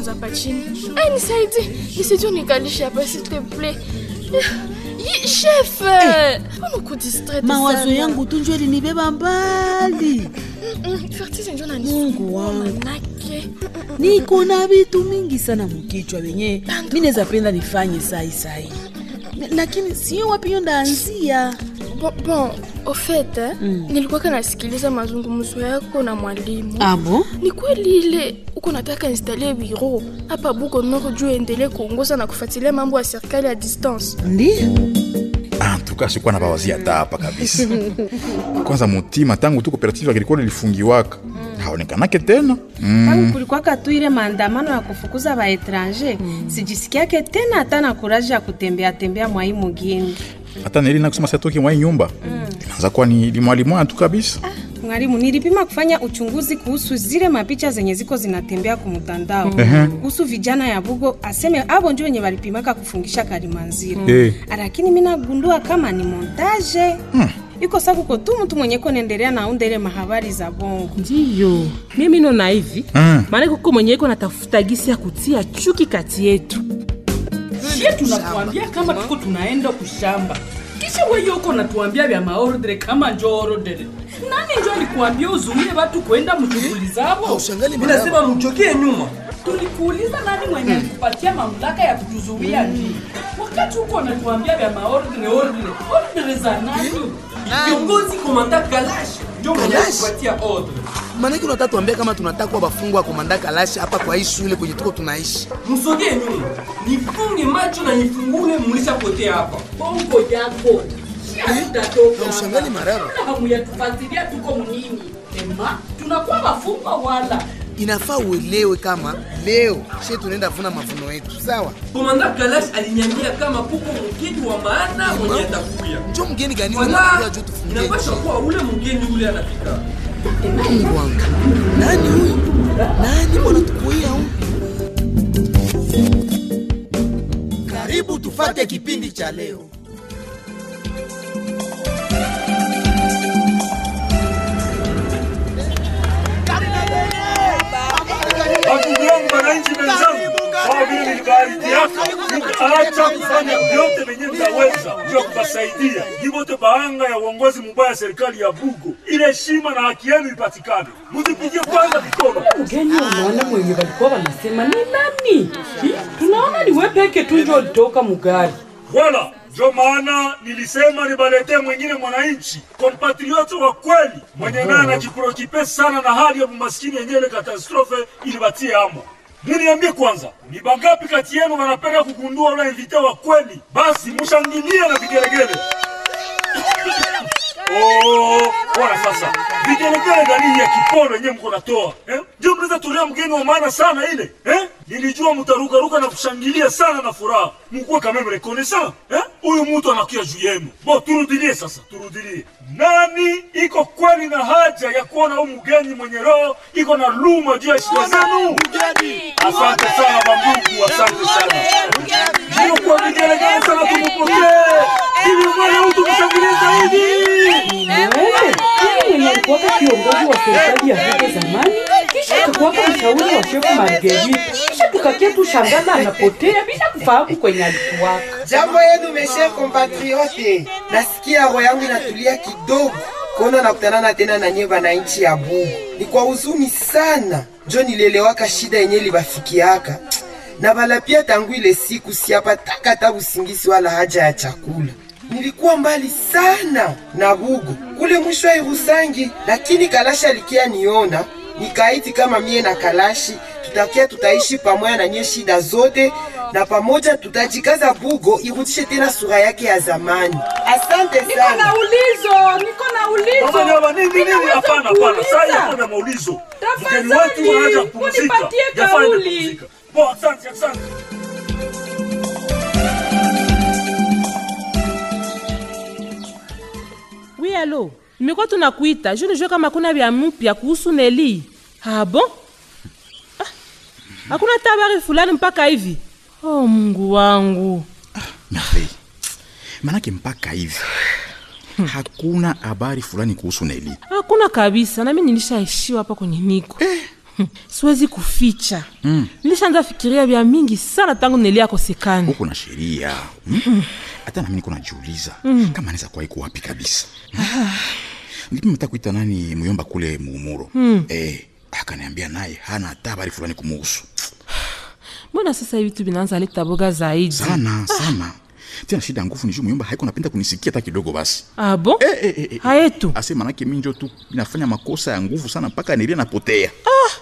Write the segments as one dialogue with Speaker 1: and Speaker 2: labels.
Speaker 1: kwanza hapa chini. Ai, nisaidie. Nisaidie unikalishe hapa s'il te plaît. Yi, chef. Mbona uko distraite
Speaker 2: mawazo
Speaker 1: sana?
Speaker 2: yangu tu njo elinibeba mbali
Speaker 1: Mm, Fertise ndio
Speaker 2: Mungu wangu.
Speaker 1: manake.
Speaker 2: niko na vitu mingi sana mukichwa venye mi naweza penda nifanye sai sai lakini sio wapi hiyo ndaanzia
Speaker 1: Bon, bon, au fait, eh, nilikuwa nasikiliza mazungumzo yako na mwalimu.
Speaker 2: abo
Speaker 1: Ni kweli ile uko nataka installe biro hapa Bugo Nord juu endelee kuongoza na kufuatilia mambo ya serikali ya distance.
Speaker 2: ndio
Speaker 3: antuka sikuwa na bawazia hata hapa kabisa kwanza mutima tangu tu cooperative agricole ilifungiwaka haonekanake tena
Speaker 4: tangu kulikwaka tu ile maandamano ya kufukuza baetranger sijisikiake tena hata na kuraji ya kutembea tembea mwai mugini
Speaker 3: hata neli nakusema satoki mwai nyumba inaanza kuwa ni limwalimwana tu kabisa
Speaker 4: mwalimu nilipima kufanya uchunguzi kuhusu zile mapicha zenye ziko zinatembea kumtandao kuhusu vijana ya bugo aseme abo ndio wenye walipimaka kufungisha kalimanzira
Speaker 3: Eh.
Speaker 4: lakini mi nagundua kama ni montaje iko sakuko tu mtu mwenye konendelea naunda ile mahabari za bongo
Speaker 5: ndiyo mimi nona hivi
Speaker 3: Mm.
Speaker 5: maana kuko mwenye iko natafuta gisi ya kutia chuki kati yetu
Speaker 6: sie tunakuambia kama tuko tunaenda kushamba kisha wewe uko natuambia vya maordre kama njo ordre nani njo alikuambia uzuie watu kwenda mshughuli zao
Speaker 7: Mimi nasema mchokie nyuma.
Speaker 6: tulikuuliza nani mwenye alikupatia mamlaka ya kutuzuia nini wakati huko wanatuambia vya maordre ordre ordre za nani
Speaker 7: Viongozi komanda Kalash ndio mwenye
Speaker 8: Kalash?
Speaker 7: kupatia ordre.
Speaker 8: Maanake unataka tuambia kama tunataka kuwa bafungwa wa komanda Kalashi hapa kwa hii shule kwenye tuko tunaishi.
Speaker 7: Msogee nyuma. Nifunge macho na nifungule mlishapotea hapa.
Speaker 6: bongo yako
Speaker 8: Na ushangali marara.
Speaker 6: hamuyatufatilia tuko mnini ema tunakuwa wafungwa wala
Speaker 8: Inafaa uelewe kama leo she tunaenda vuna mavuno yetu, sawa?
Speaker 7: Komanda Kalash aliniambia kama kuko mgeni wa maana mwenye atakuya.
Speaker 8: Njo mgeni gani
Speaker 7: Wala
Speaker 8: unakuja juu tufungie
Speaker 7: inapaswa kuwa ule mgeni ule anafika.
Speaker 8: Mungu wangu. Nani huyu? Nani mbona tukuia huyu? Karibu tufate kipindi cha leo.
Speaker 9: Ndugu yangu wananchi wenzangu, kama vile nilivyoahidiaka, mtaacha kufanya vyote venye mtaweza juu ya kuwasaidia jivote baanga ya uongozi mubaya serikali ya Bugo, ile heshima na haki yenu ipatikane. Mzipigie kwanza mikono.
Speaker 6: mgeni unaona mwenye walikuwa wanasema ni nani Hi, tunaona ni wewe peke tu ndio ulitoka mugari
Speaker 9: Wala ndio maana nilisema nibaletee mwingine mwananchi kompatrioti wa kweli mwenye naye anajiprokipe sana na hali ya umaskini yenyewe ile katastrofe ilibatie amo. Muniambie kwanza, ni bangapi kati yenu wanapenda kugundua ule invite wa kweli? Basi mushangilie na vigelegele. Oh, bwana sasa, vigelegele gani ya kipolo yenyewe mko natoa eh? Ndio mnaweza tolea mgeni wa maana sana ile eh? Nilijua mtarukaruka na kushangilia sana na furaha, mkuwe kama mrekonesa eh? Huyu mtu anakuja juu yenu. Bo, turudilie sasa, turudilie. Nani iko kweli na haja ya kuona huyu mgeni mwenye roho iko na luma juu ya shida zenu? Asante sana bandugu, asante sana. Ndio kwa vigelegele sana tumupokee ili mwana mtu mshangilie zaidi.
Speaker 6: wewe ili mwenye alikuwaka kiongozi wa serikali ya hapo zamani kisha akakuwaka mshauri wa shefu Marguerite kisha tukakia tu shangana anapotea bila kufahamu kwenye alikuwaka
Speaker 10: Jambo yenu meshe compatriote, nasikia roho yangu inatulia kidogo kuona nakutanana tena na nyie bananchi ya Bugu. Ni kwa huzuni sana njo nilielewaka shida yenye libafikiaka na bala pia tangu ile siku siapataka hata usingisi wala haja ya chakula. Nilikuwa mbali sana na Bugu kule mwisho wa Irusangi, lakini Kalashi alikia niona nikaiti kama mie na Kalashi tutakia tutaishi pamoja na nye shida zote na pamoja tutajikaza Bugo irudishe tena sura yake ya zamani. Asante
Speaker 6: niko na
Speaker 10: sana.
Speaker 6: ulizo niko na ulizo
Speaker 9: Sasa nyama nini nini?
Speaker 6: Ninaweza
Speaker 9: Hapana, hapana. Sasa
Speaker 6: kuuliza.
Speaker 9: hakuna maulizo.
Speaker 6: Tafadhali,
Speaker 9: Mgeni wetu anaja kupumzika.
Speaker 6: unipatie
Speaker 9: Yafaa aende
Speaker 6: kauli.
Speaker 9: kupumzika. Bo, asante, asante.
Speaker 5: wi alo nimekuwa tunakuita juu nijue kama kuna vya mpya kuhusu neli ah, bon ah, hakuna hata habari fulani mpaka hivi oh mungu wangu
Speaker 3: Merveille. Manake mpaka hivi hakuna habari fulani kuhusu Neli.
Speaker 5: hakuna kabisa nami nilishaishiwa hapa kwenye niko siwezi kuficha nilishaanza fikiria vya mingi sana tangu neli akosekani
Speaker 3: huko na sheria hmm? hata nami niko najiuliza kama anaweza kuwa iko wapi kabisa nilipima hata kuita nani muyomba kule muumuro eh, akaniambia naye hana hata habari fulani kumuhusu
Speaker 5: mbona sasa hivi tu vinaanza leta boga zaidi
Speaker 3: sana sana tena shida ya nguvu ni juu muyomba haiko napenda kunisikia hata kidogo basi
Speaker 5: ah bon
Speaker 3: eh, eh, eh, eh.
Speaker 5: hayetu
Speaker 3: ase manake mi njo tu inafanya makosa ya nguvu sana mpaka nelia napotea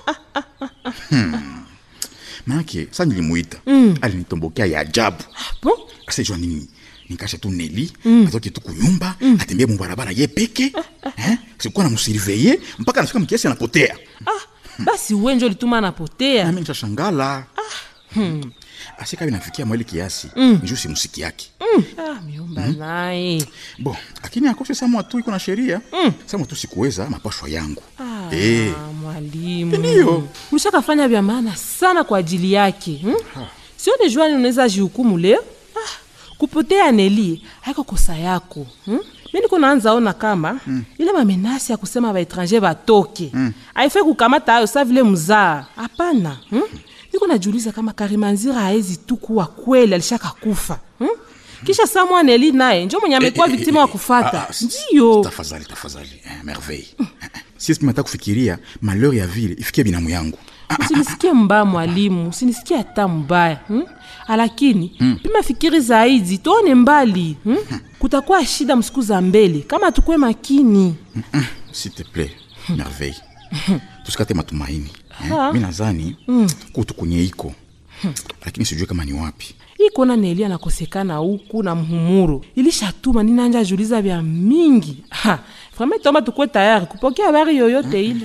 Speaker 3: hmm. manake sa nilimuita alinitombokea ya ajabu
Speaker 5: bon
Speaker 3: asejua nini nikasha tu neli mm. atoke tu kunyumba mm. atembee mubarabara ye peke eh? sikuwa na musurveye mpaka nafika mkiasi anapotea
Speaker 5: basi wenjo lituma anapotea
Speaker 3: nami nishashangala hmm. asikavi nafikia mweli kiasi mm. njuu simusiki yake
Speaker 5: ah, miomba naye
Speaker 3: bo lakini akose samwa tu iko na sheria mm. samwa tu sikuweza mapashwa yangu
Speaker 5: ah,
Speaker 3: Eh.
Speaker 5: mwalimu
Speaker 3: Ndiyo.
Speaker 5: ulishakafanya vya maana sana kwa ajili yake hmm? sione juani unaweza jihukumu leo ah, kupotea neli haiko kosa yako hmm? mi niko naanza ona kama mm. ile mamenasi ya kusema baetranger batoke mm. aifai kukamata ayo sa vile mzaa hapana hmm? niko najiuliza kama karimanzira haezi tu kuwa kweli alishaka kufa hmm? kisha samwa neli naye njo mwenye amekuwa
Speaker 3: Eh, eh,
Speaker 5: viktima
Speaker 3: eh,
Speaker 5: wa
Speaker 3: eh,
Speaker 5: kufata
Speaker 3: ah, ah, s-
Speaker 5: ndiyo
Speaker 3: tafadhali tafadhali eh, merveille sisi mata kufikiria malheur ya vile ifikie binamu yangu
Speaker 5: usinisikie mbaya mwalimu usinisikie hata mbaya hmm? lakini pima fikiri zaidi tuone mbali hmm? kutakuwa shida msiku za mbele kama tukwe makini
Speaker 3: s'il te plaît merveille tusikate matumaini eh?
Speaker 5: Ah.
Speaker 3: mi nazani kutu kwenye iko lakini sijue kama ni wapi
Speaker 5: ikona neli anakosekana huku na mhumuro ilishatuma ninanja juliza vya mingi Ha, vraiment tomba tukwe tayari kupokea habari yoyote ile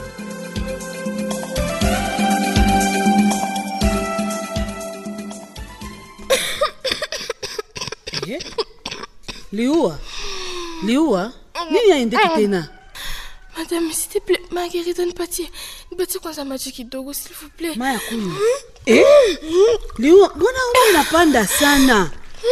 Speaker 2: liua liua nini aendeki tena
Speaker 1: Madame, s'il te plaît, Marguerite, nipatie nipatie kwanza maji kidogo, s'il vous plaît.
Speaker 2: maya kunywa eh? liua mbona ume inapanda sana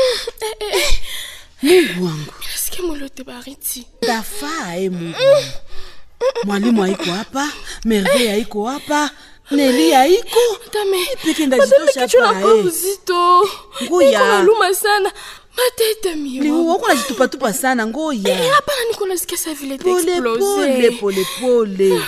Speaker 2: mungu wangu
Speaker 1: Nasikia mwili wote baridi.
Speaker 2: tafaa e mungu wangu mwalimu haiko hapa merveille haiko hapa neli haiko
Speaker 1: Madame,
Speaker 2: peke
Speaker 1: madame,
Speaker 2: ndajitosha
Speaker 1: kichwa
Speaker 2: hapa
Speaker 1: nakuwa
Speaker 2: eh.
Speaker 1: uzito.
Speaker 2: Ngoya.
Speaker 1: Niko naluma sana. Matete
Speaker 2: liua
Speaker 1: miwa.
Speaker 2: uko najitupatupa sana
Speaker 1: Eh,
Speaker 2: ngoya
Speaker 1: hapana niko nasikia sa vile
Speaker 2: pole pole
Speaker 1: itaexplose.
Speaker 2: pole pole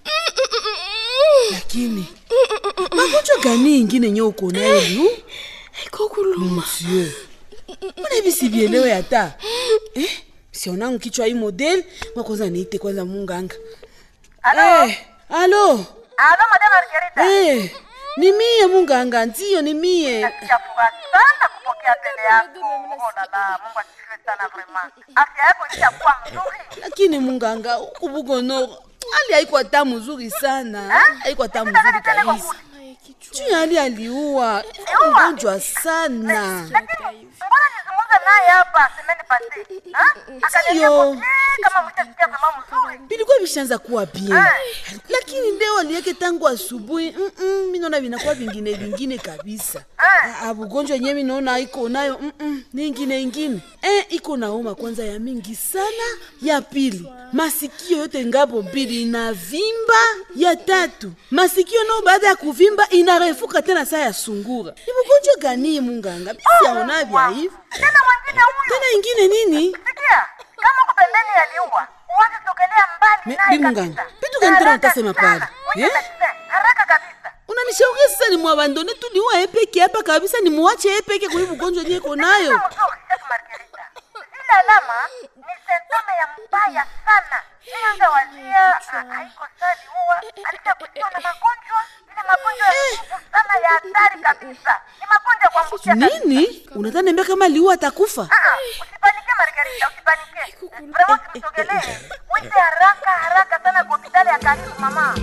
Speaker 2: lakini magonjwa gani ingine nye uko nayo liu
Speaker 1: Iko kuluma.
Speaker 2: monsieur mbona hivi sivielewe hata eh? sionangu kichwa hii model mwakoza niite kwanza munganga
Speaker 11: Alo?
Speaker 2: eh, alo
Speaker 11: Alo, madame Margarita.
Speaker 2: eh, ni mie munganga ndiyo ni mie
Speaker 11: Nasikiafurahi sana kupokea tele yako. Oh la la, Mungu asifiwe sana vraiment. Afya yako ishakuwa mzuri.
Speaker 2: lakini munganga huku bugonoro hali haiko hata mzuri sana haiko hata mzuri kabisa juu hali aliua mgonjwa sana
Speaker 11: Mbona nizungumza naye hapa semeni pasi? Ha? Akaniambia
Speaker 2: Ndiyo.
Speaker 11: kwa kama mtasikia vraiment mzuri.
Speaker 2: vilikuwa vishaanza kuwa bien lakini leo aliweke tangu asubuhi mm-mm, minaona vinakuwa vingine vingine kabisa Ah, ah, bugonjwa yenyewe minaona iko nayo mm-mm, ni ingine ingine eh, iko nauma kwanza ya mingi sana ya pili masikio yote ngapo mbili inavimba ya tatu masikio nao baada ya kuvimba inarefuka tena saa ya sungura ni bugonjwa gani munganga bisiaona vya hivi
Speaker 11: Tena mwingine huyu.
Speaker 2: tena ingine nini
Speaker 11: Sikia, kama uko pembeni ya liua, uanze sogelea mbali
Speaker 2: Me-
Speaker 11: naye
Speaker 2: bi munganga,
Speaker 11: kabisa.
Speaker 2: vitu gani tena
Speaker 11: Haraka
Speaker 2: utasema
Speaker 11: sana.
Speaker 2: pale?
Speaker 11: Mwite
Speaker 2: Eh?
Speaker 11: medecin, haraka kabisa.
Speaker 2: unanishauri sasa ni mwabandone tu niua epeke hapa kabisa ni muache epeke kwa hiyo ugonjwa niyeko nayo
Speaker 11: Sasa mzuri, Chef Margarita. Zile alama ni sentome ya mbaya sana. Nianza wazia ah, haiko sali huwa alishakutiwa na magonjwa ile magonjwa ya nguvu sana ya hatari kabisa. Ni magonjwa ya kuambukia kabisa.
Speaker 2: nini unataka niambia kama liua atakufa
Speaker 11: Ah, ah, usipanike Margarita, usipanike. Vraiment usimsogelee. Mwite haraka haraka sana kwa hospitali ya karibu mama.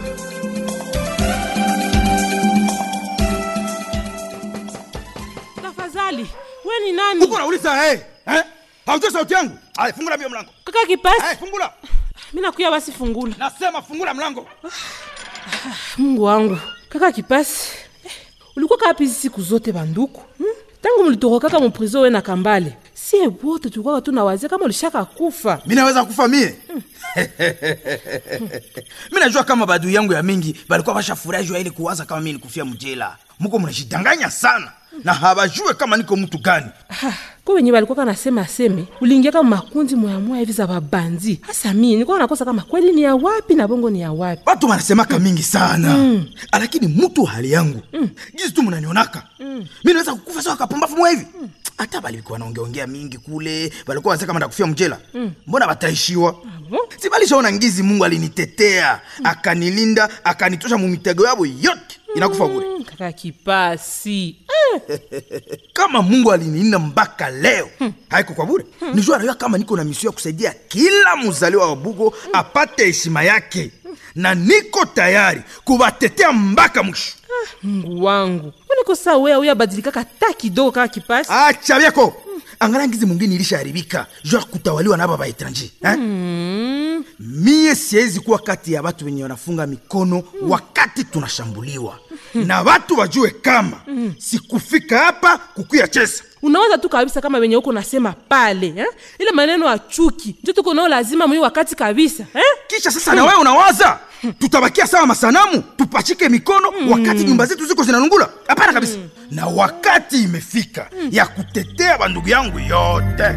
Speaker 5: tafadhali we ni nani
Speaker 12: uko nauliza hey, eh? haujua sauti yangu aya fungula mbio mlango
Speaker 5: kaka kipasi
Speaker 12: hey, fungula
Speaker 5: mi nakuya basi fungula
Speaker 12: nasema fungula mlango
Speaker 5: mungu wangu kaka kipasi eh, ulikuwa kapi hizi siku zote banduku hmm? tangu mlitorokaka muprizo we na kambale sie wote tukwaka tunawazia kama ulishaka kufa
Speaker 12: mi naweza kufa mie mi najua kama badui yangu ya mingi balikuwa bashafurahi juu ya ile kuwaza kama mi nikufia mjela muko mnajidanganya sana na habajue kama niko mtu gani
Speaker 5: ko wenye balikuwa kanasema aseme uliingia kama makundi moyamoya hivi za babanzi hasa mie nilikuwa nakosa kama kweli ni ya wapi na bongo ni ya wapi
Speaker 12: watu wanasemaka mingi sana mm. lakini mtu wa hali yangu mm. gizi tu mnanionaka mm. mi naweza kukufa sawa kapumbafu mwa hivi hata balikuwa naongeongea mingi kule balikuwa wazia kama ndakufia mjela mm. mbona bataishiwa si balishaona ngizi mungu alinitetea mm. akanilinda akanitosha mumitego yabo yote inakufa bure
Speaker 5: Mm, kaka kipasi
Speaker 12: kama mungu alinilinda mpaka leo hmm. haiko kwa bure hmm. nijua najua kama niko na misio ya kusaidia kila mzaliwa wa bugo hmm. apate heshima yake na niko tayari kuwatetea mpaka mwisho
Speaker 5: mungu wangu uniko saa wea uya badilikaka ta kidogo kaka kipasi
Speaker 12: acha vyako angalia ngizi mwingine ilishaharibika juu ya kutawaliwa na aba baetranje eh?
Speaker 5: Mm.
Speaker 12: mie siwezi kuwa kati ya watu wenye wanafunga mikono wakati tunashambuliwa na watu wajue kama sikufika hapa kukuya chesa
Speaker 5: unawaza tu kabisa kama wenye huko nasema pale eh? ile maneno ya chuki njo tuko nao lazima mwi wakati kabisa eh?
Speaker 12: kisha sasa na wewe unawaza tutabakia sawa masanamu tupachike mikono wakati nyumba zetu ziko zinalungula hapana kabisa na wakati imefika ya kutetea bandugu yangu yote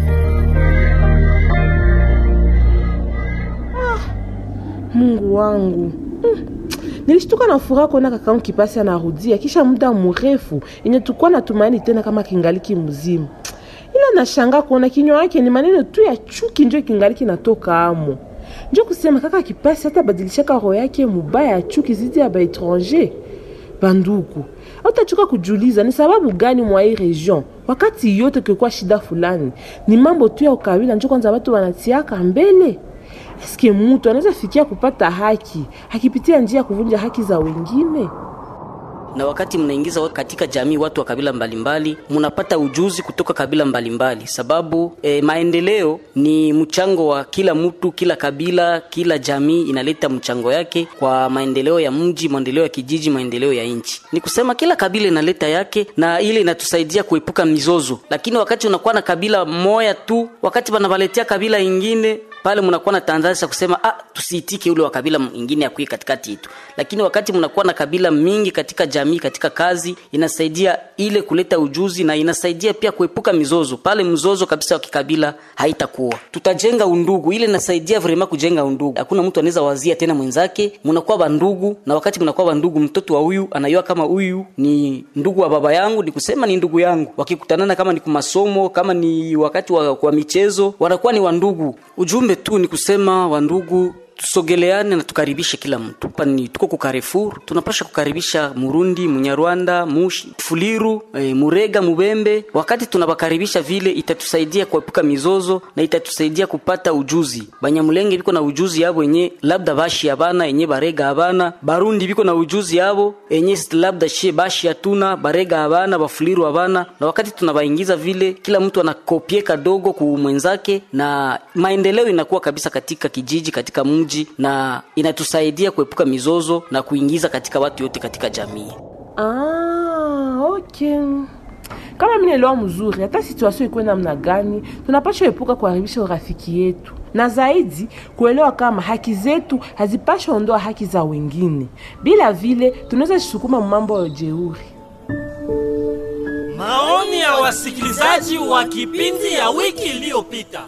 Speaker 5: mungu wangu mm. nilishtuka na furaha kuona kakaangu kipasi anarudia kisha muda mrefu yenye tukuwa na tumaini tena kama kingaliki mzima ila nashanga kuona kinywa yake ni maneno tu ya chuki njo kingaliki natoka amo njo kusema kaka kipasi hata badilishaka roho yake mubaya ya chuki zidi ya baetranger banduku autachoka kujuliza ni sababu gani mwa hii region wakati yote kekuwa shida fulani ni mambo tu ya ukabila njo kwanza watu wanatiaka mbele eske mutu anaweza fikia kupata haki akipitia njia ya kuvunja haki za wengine
Speaker 13: na wakati mnaingiza wa- katika jamii watu wa kabila mbalimbali mnapata ujuzi kutoka kabila mbalimbali sababu e, maendeleo ni mchango wa kila mtu kila kabila kila jamii inaleta mchango yake kwa maendeleo ya mji maendeleo ya kijiji maendeleo ya nchi ni kusema kila kabila inaleta yake na ile inatusaidia kuepuka mizozo lakini wakati unakuwa na kabila moya tu wakati wanawaletea kabila ingine pale mnakuwa na tanzania kusema ah, tusiitike ule wa kabila ingine akuye katikati yetu lakini wakati mnakuwa na kabila mingi katika jamii katika kazi inasaidia ile kuleta ujuzi na inasaidia pia kuepuka mizozo pale mzozo kabisa wa kikabila haitakuwa tutajenga undugu ile inasaidia vrema kujenga undugu hakuna mtu anaweza wazia tena mwenzake mnakuwa bandugu na wakati mnakuwa bandugu mtoto wa huyu anayua kama huyu ni ndugu wa baba yangu ni kusema ni ndugu yangu wakikutanana kama ni kumasomo kama ni wakati wa, wa michezo wanakuwa ni wandugu ujumbe tu ni kusema wandugu tusogeleane na tukaribishe kila mtu hapa ni tuko ku Carrefour tunapasha kukaribisha murundi munyarwanda mushi fuliru e, murega mubembe wakati tunawakaribisha vile itatusaidia kuepuka mizozo na itatusaidia kupata ujuzi banyamulenge biko na ujuzi yabo enye labda bashi abana enye barega abana barundi biko na ujuzi yabo enye labda she bashi hatuna barega abana bafuliru abana na wakati tunabaingiza vile kila mtu anakopie kadogo ku mwenzake na maendeleo inakuwa kabisa katika kijiji katika mji na inatusaidia kuepuka mizozo na kuingiza katika watu yote katika jamii
Speaker 5: ah, okay kama minaelewa mzuri hata situasio ikuwe namna gani tunapasha epuka kuharibisha urafiki yetu na zaidi kuelewa kama haki zetu hazipasha ondoa haki za wengine bila vile tunaweza jisukuma mambo ya ujeuri
Speaker 14: Maoni ya wasikilizaji wa kipindi ya wiki iliyopita.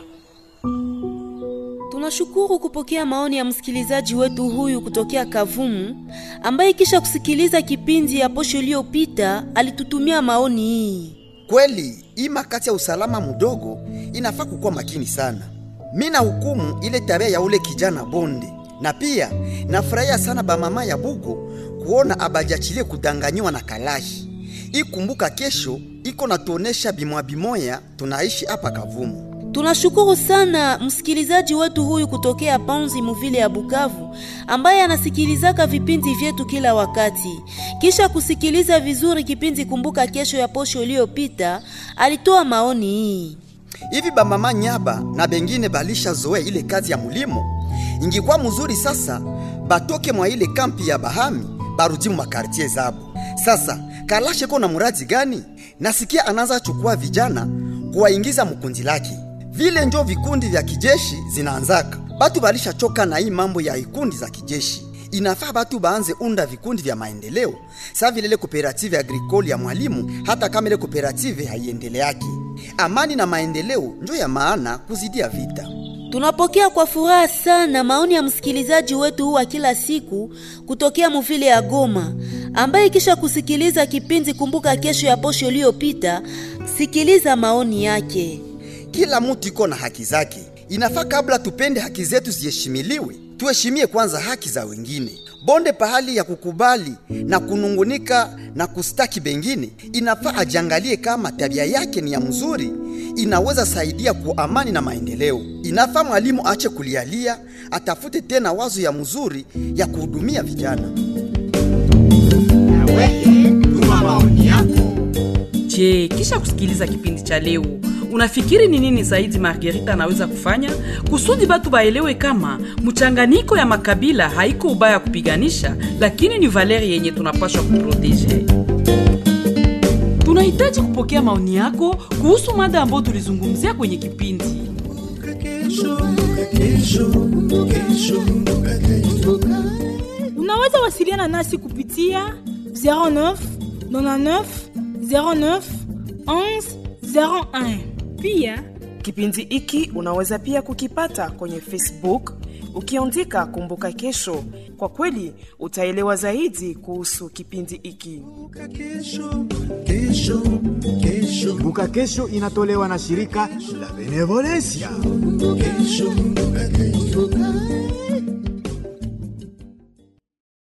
Speaker 15: Tunashukuru kupokea maoni ya msikilizaji wetu huyu kutokea Kavumu ambaye kisha kusikiliza kipindi ya posho iliyopita alitutumia maoni hii.
Speaker 16: Kweli hii makati ya usalama mdogo inafaa kukuwa makini sana. Mi na hukumu ile tabia ya ule kijana Bonde, na pia nafurahia sana bamama ya Bugo kuona abajachilie kudanganyiwa na Kalashi. Ikumbuka kesho iko natuonesha bimwa bimoya tunaishi hapa Kavumu.
Speaker 15: Tunashukuru sana msikilizaji wetu huyu kutokea Panzi Muvile ya Bukavu ambaye anasikilizaka vipindi vyetu kila wakati. Kisha kusikiliza vizuri kipindi Kumbuka Kesho ya posho iliyopita, alitoa maoni hii.
Speaker 16: Hivi bamama Nyaba na bengine balisha zoea ile kazi ya mulimo, ingikuwa mzuri sasa batoke mwa ile kampi ya Bahami barudi mu makartie zabo. Sasa Kalashe ko na muradi gani? Nasikia anaanza chukua vijana kuwaingiza mkundi lake. Vile njo vikundi vya kijeshi zinaanzaka. Batu balishachoka na hii mambo ya vikundi za kijeshi. Inafaa batu baanze unda vikundi vya maendeleo, sa vile ile kooperative agricole ya mwalimu, hata kama ile kooperative haiendeleaki. Amani na maendeleo njo ya maana kuzidia vita.
Speaker 15: Tunapokea kwa furaha sana maoni ya msikilizaji wetu huu wa kila siku kutokea muvile ya Goma, ambaye kisha kusikiliza kipindi Kumbuka Kesho ya posho iliyopita, sikiliza maoni yake.
Speaker 16: Kila mtu iko na haki zake. Inafaa kabla tupende haki zetu ziheshimiliwe, tuheshimie kwanza haki za wengine. Bonde pahali ya kukubali na kunungunika na kustaki bengine, inafaa ajiangalie kama tabia yake ni ya mzuri, inaweza saidia kwa amani na maendeleo. Inafaa mwalimu ache kulialia, atafute tena wazo ya mzuri ya kuhudumia vijana.
Speaker 17: Je, kisha kusikiliza kipindi cha leo unafikiri ni nini zaidi Margarita anaweza kufanya kusudi batu baelewe kama mchanganyiko ya makabila haiko ubaya kupiganisha, lakini ni valeri yenye tunapashwa kuproteje? Tunahitaji kupokea maoni yako kuhusu mada ambayo tulizungumzia kwenye kipindi.
Speaker 18: Unaweza wasiliana nasi kupitia 09 99 09 11 01. Pia
Speaker 19: Kipindi hiki unaweza pia kukipata kwenye Facebook ukiandika Kumbuka Kesho. Kwa kweli utaelewa zaidi kuhusu kipindi hiki.
Speaker 20: Kumbuka Kesho inatolewa na shirika la Benevolencia.
Speaker 21: Kesho, kumbuka kesho.